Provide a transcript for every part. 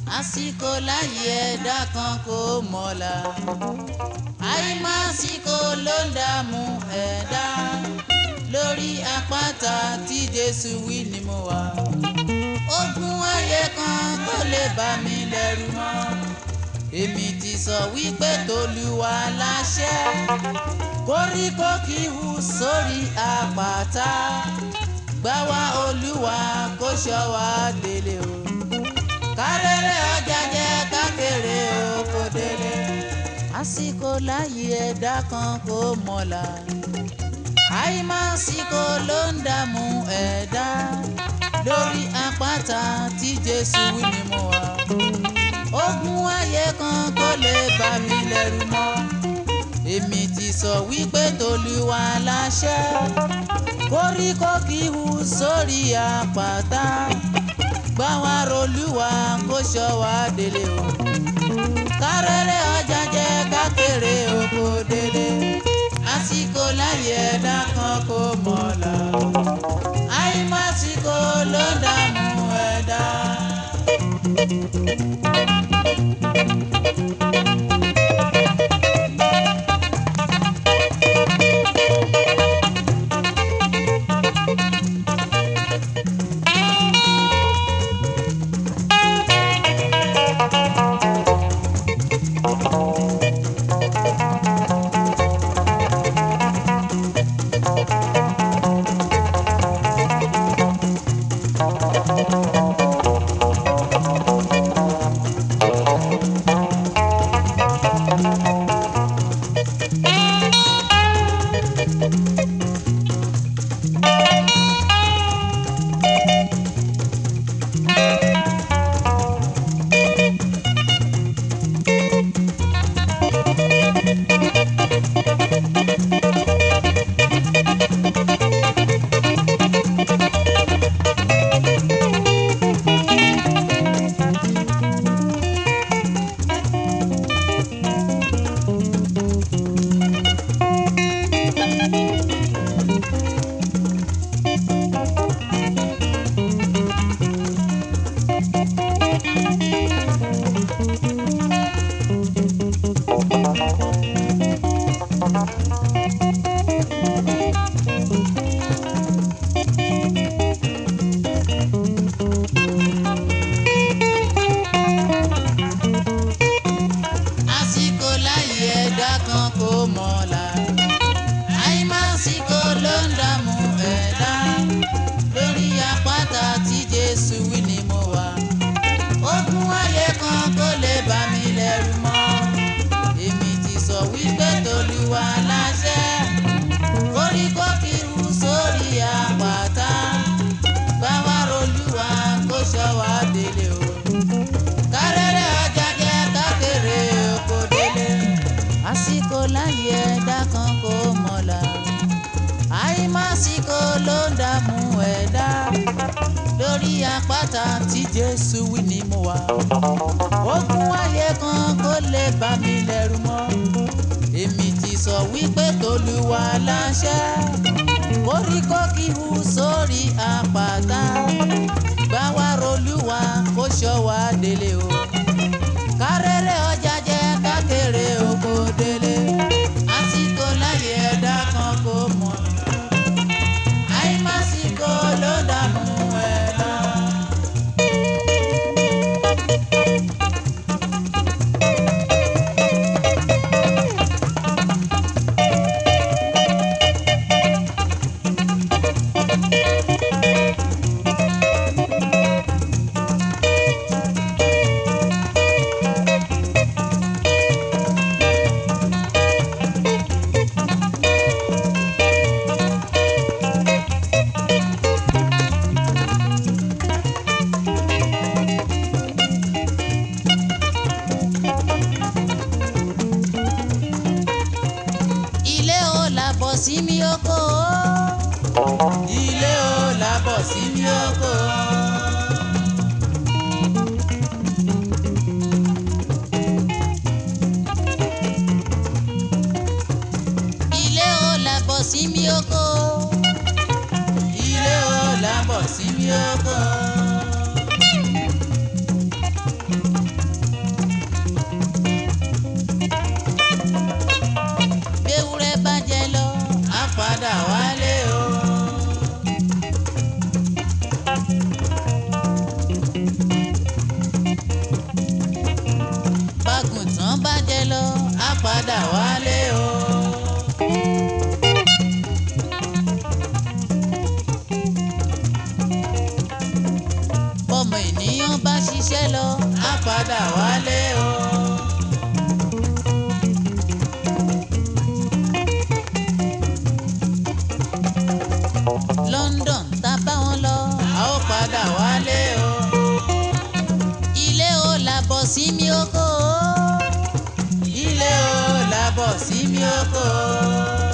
àsìkò láyé ẹ̀dá kan kò mọ̀la àìmásìkò ló ń dààmú ẹ̀dá lórí àpáta tí Jésù wí ni mo wà ogun ayé kan kò lè bà mí lẹ́rù mọ́ èmi ti sọ wípé tolúwa láṣẹ koríko kì í hù sórí àpáta gbà wá olúwa kó ṣọ́ wa délé o kárẹ́rẹ́ ọjà jẹ́ kákéré oko délé àsìkò láyé ẹ̀dá kan kò mọ̀la àìmásìkò ló ń dààmú ẹ̀dá lórí àpáta tí Jésù wí ni mo wà ogun ayé kan kò lè bà mí lẹ́rù mọ́ èmi ti sọ wípé tolúwa láṣẹ koríko kì í hù sórí àpáta gbà wá rolúwa kó ṣọ́ wa délé o kárẹ́rẹ́ ọjà jẹ́ kákéré oko délé àsìkò láyé ẹ̀dá kan kò mọ̀la àìmásìkò ló ń dààmú ẹ̀dá. àsìkò láyé ẹ̀dá kan kò mọ̀la àìmásìkò ló ń dààmú ẹ̀dá lórí àpáta tí Jésù wí ni mo wà ogun ayé kan kò lè bà mí lẹ́rù mọ́ èmi ti sọ wípé tolúwa láṣẹ koríko kì í hù sórí àpáta gbà wá rolúwa kó ṣọ́ wa délé o kárẹ́rẹ́ ọjà jẹ́ kákéré oko délé àsìkò láyé ẹ̀dá kan kò mọ̀la àìmásìkò ló ń dààmú ẹ̀dá lórí àpáta tí Jésù wí ni mo wà ogun ayé kan kò lè bà mí lẹ́rù mọ́ èmi ti sọ wípé tolúwa láṣẹ koríko kì í hù sórí àpáta gbà wá rolúwa kó ṣọ́ wa délé o kárẹ́rẹ́ ọjà jẹ́ kákéré oko délé àsìkò láyé ẹ̀dá kan kò mọ̀ àìmásìkò ló dààmú ẹ̀dá. ṣiṣẹ́ lọ á padà wálé o. London tá bá wọn lọ a ó padà wálé o. ilé o làbọ̀ sí mi oko o. ilé o làbọ̀ sí mi oko o.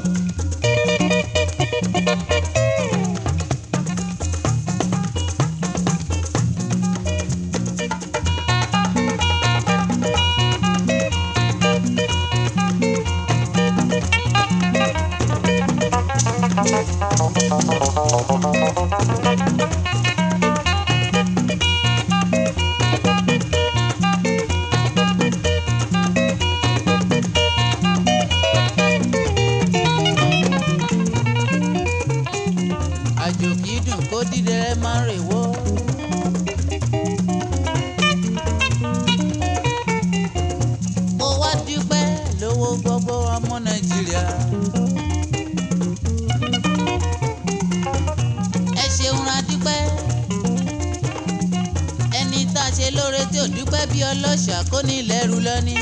àjò kì í dùn kó dídẹrẹ máa ń rèwó. mo wá dúpẹ́ lówó gbogbo ọmọ nàìjíríà. ẹ ṣeun ra dúpẹ́. ẹni tá a ṣe lóore tí ò dúpẹ́ bí ọlọ́ṣà kó ní lẹ́rù lọ́ní.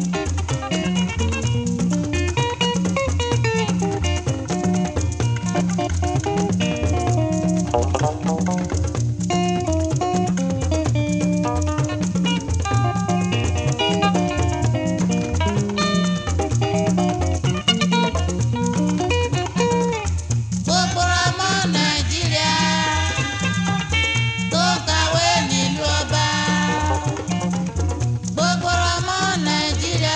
gbogbo ọmọ nàìjíríà tó kàwé nílùú ọba gbogbo ọmọ nàìjíríà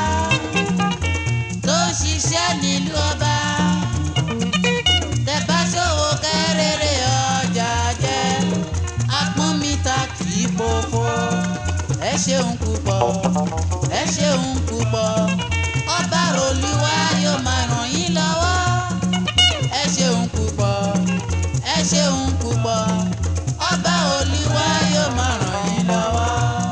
tó ń ṣiṣẹ́ nílùú ọba tẹ̀bá ṣòwò kẹ́rẹ́rẹ́ ọjà jẹ́ apọ́nmíta kì í fòfò ẹ ṣeun púpọ̀ ẹ ṣeun púpọ̀ ọba olúwa yóò máa ràn yín lọ́wọ́ ẹ ṣeun púpọ̀ ẹ ṣeun púpọ̀ ọba olúwa yóò máa ràn yín lọ́wọ́.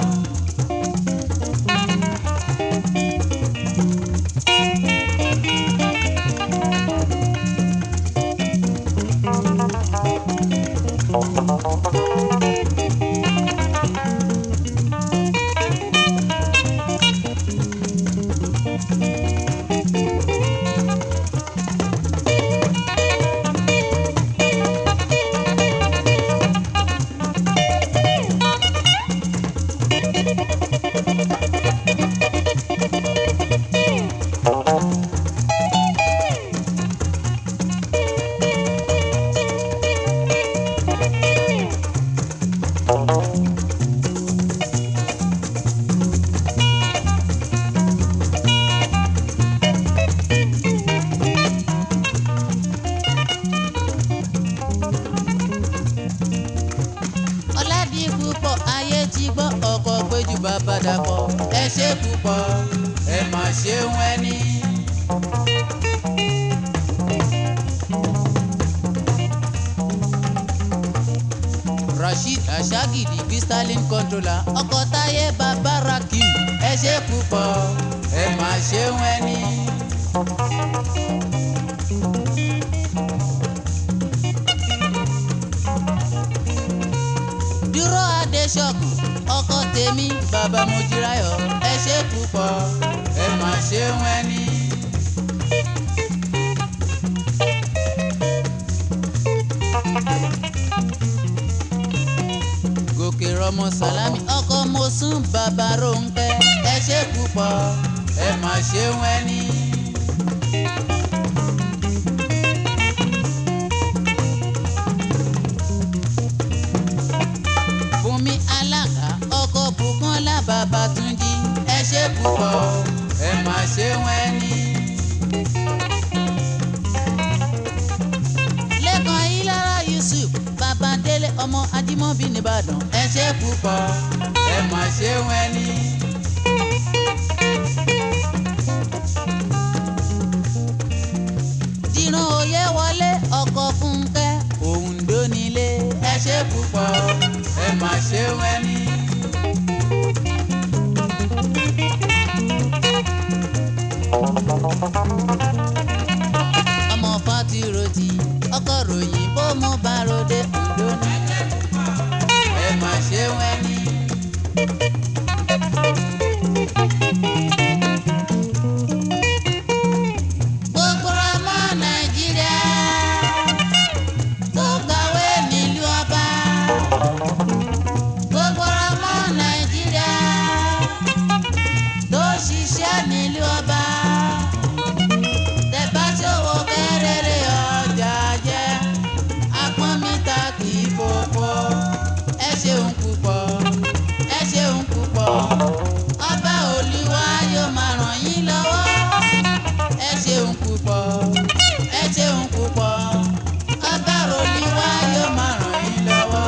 ọ̀làdì púpọ̀ ayé ti gbọ́ ọkọ̀ péjú bàbá dàpọ̀ ẹ ṣe púpọ̀ ẹ má ṣeun ẹni. rasheed ashagidi bí stalin controller ọkọ̀ táyé bàbá rakim ẹ ṣe púpọ̀ ẹ má ṣeun ẹni. dúró adéṣọ́kù ọkọ tèmi bàbá mojírayọ̀ ẹ ṣe púpọ̀ ẹ má ṣeun ẹni. gòkè rọmọ sálámì ọkọ mosún bàbá rónkẹ́ ẹ ṣe púpọ̀ ẹ má ṣeun ẹni. Bùnmi alága ọkọ Bùkọ́lá Babátúnjí ẹ ṣe púpọ̀ ẹ má ṣe wọ́n ẹni. Lẹ́kan Ilára Yusuf Babandélé ọmọ Ajímọ́bí nìbàdàn ẹ ṣe púpọ̀ ẹ má ṣe wọ́n ẹni. Dìran òye wọlé ọkọ̀ Fúnkẹ́ Òǹdó nílé ẹ ṣe púpọ̀ ẹ má ṣe wẹ́ni. ọmọ fatiroti ọkọ ròyìn bó mo bá ròde Òǹdó ní ẹ má ṣe wẹ́ni. Gbogbo ọmọ Nàìjíríà tó kàwé nílùú ọba. Gbogbo ọmọ Nàìjíríà tó ṣiṣẹ́ nílùú ọba. Tẹ̀bá ṣòwò kẹ́rẹ́rẹ́ ọjà jẹ́. Apọ́n mi ta kì í fòfò. Ẹ ṣeun púpọ̀, ẹ ṣeun púpọ̀. Ọba Olúwa yóò máa ràn yín lọ́wọ́ ẹ ṣeun púpọ̀ ẹ ṣeun púpọ̀ ọba Olúwa yóò máa ràn yín lọ́wọ́.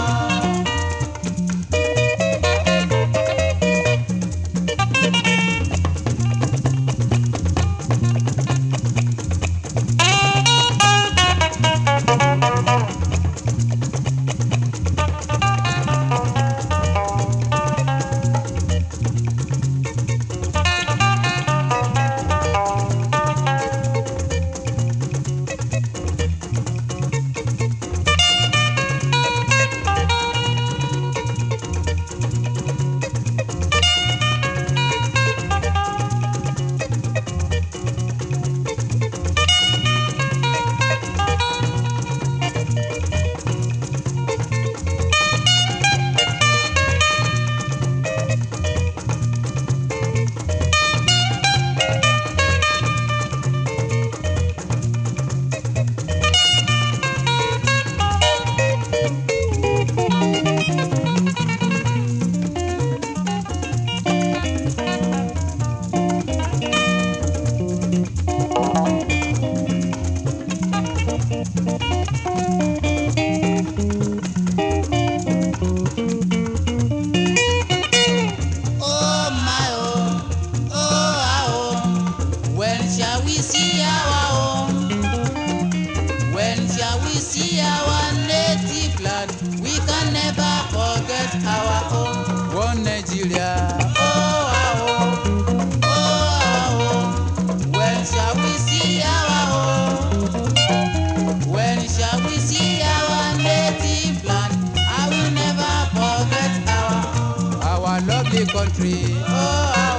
Oh my oh, oh our home. When shall we see our home? When shall we see our native land? We can never forget our home. One Nigeria. Oh our home, oh our home. When shall we see our home? When shall we see our native land? I will never forget our our lovely country. Oh, our